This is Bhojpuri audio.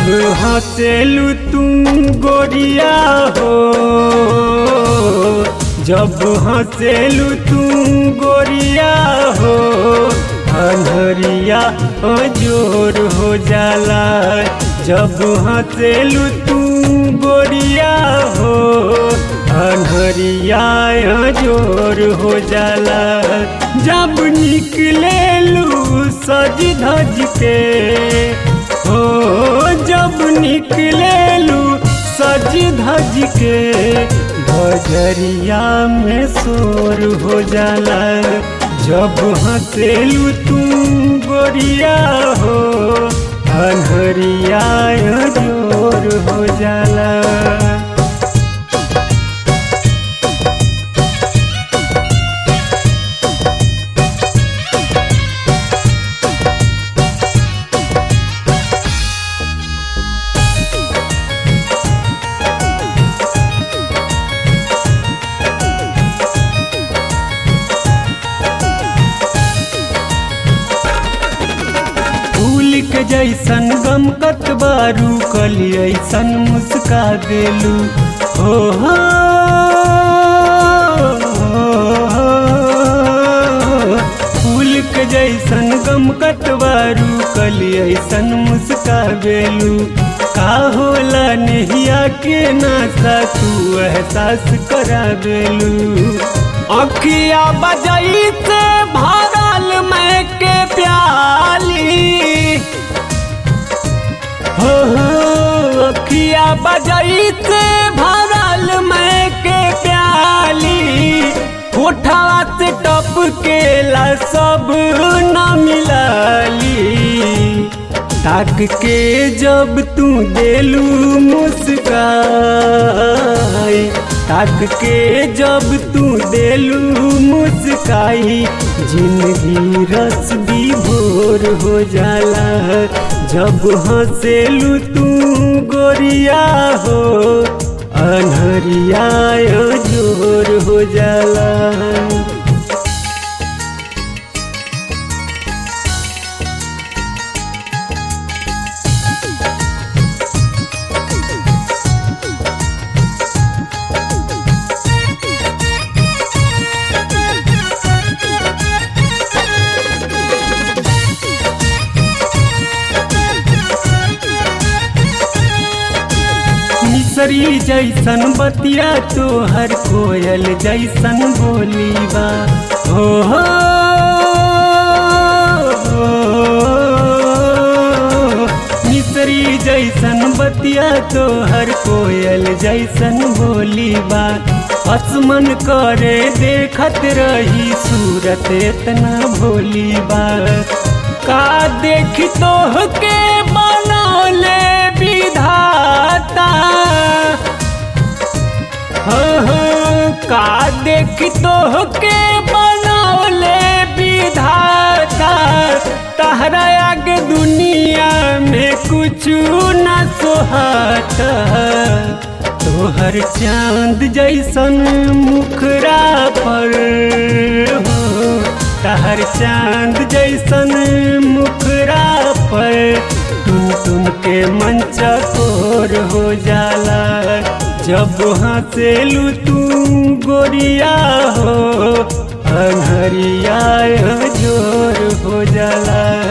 हंसेलू तुम गोरिया हो जब हंसेलू तुम गोरिया हो अनहरिया जोर हो जाला जब हंसेलू तुम गोरिया हो अनहरिया जोर हो जाला जब निकलेलू सज धज के हो जब निकलेलू सज धज के बजरिया में शोर हो जाला जब हंसेलू तुम गोरिया हो अनहरिया जोर हो जाला फूल के जैसन गम कतबारू कली ऐसन मुस्का देलू हो हो, फूल के जैसन गम कतबारू कली ऐसन मुस्का देलू का होला नहिया के नासा तू एहसास करा देलू अखिया बजई से भरल मैं के प्याली हो हो अखिया बजई से भरल मैं के प्याली कोठा से टप के ला सब न मिलाली ताक के जब तू देलू मुस्काई ताक के जब तू देलू मुस्काई जिंदगी रस भी भोर हो जाला जब हंसेलू तू गोरिया हो अनहरिया जोर हो जाला मिसरी जैसन बतिया तोहर कोयल जैसन बोली बा हो हो, हो मिसरी जैसन बतिया तोहर कोयल जैसन बोली बा असमन करे देखत रही सूरत इतना भोली बा का देख तोह के बनौले विधाता हो हो का देख तोह के बनौले विधाता तहरा आगे दुनिया में कुछ न सोहाता तोहर चांद जैसन मुखरा पर हो तहर चांद जैसन मुखरा पर टुन टुन के मंचा कोर हो जाला जब हंसेलू तू गोरिया हो अनहरिया जोर हो जाला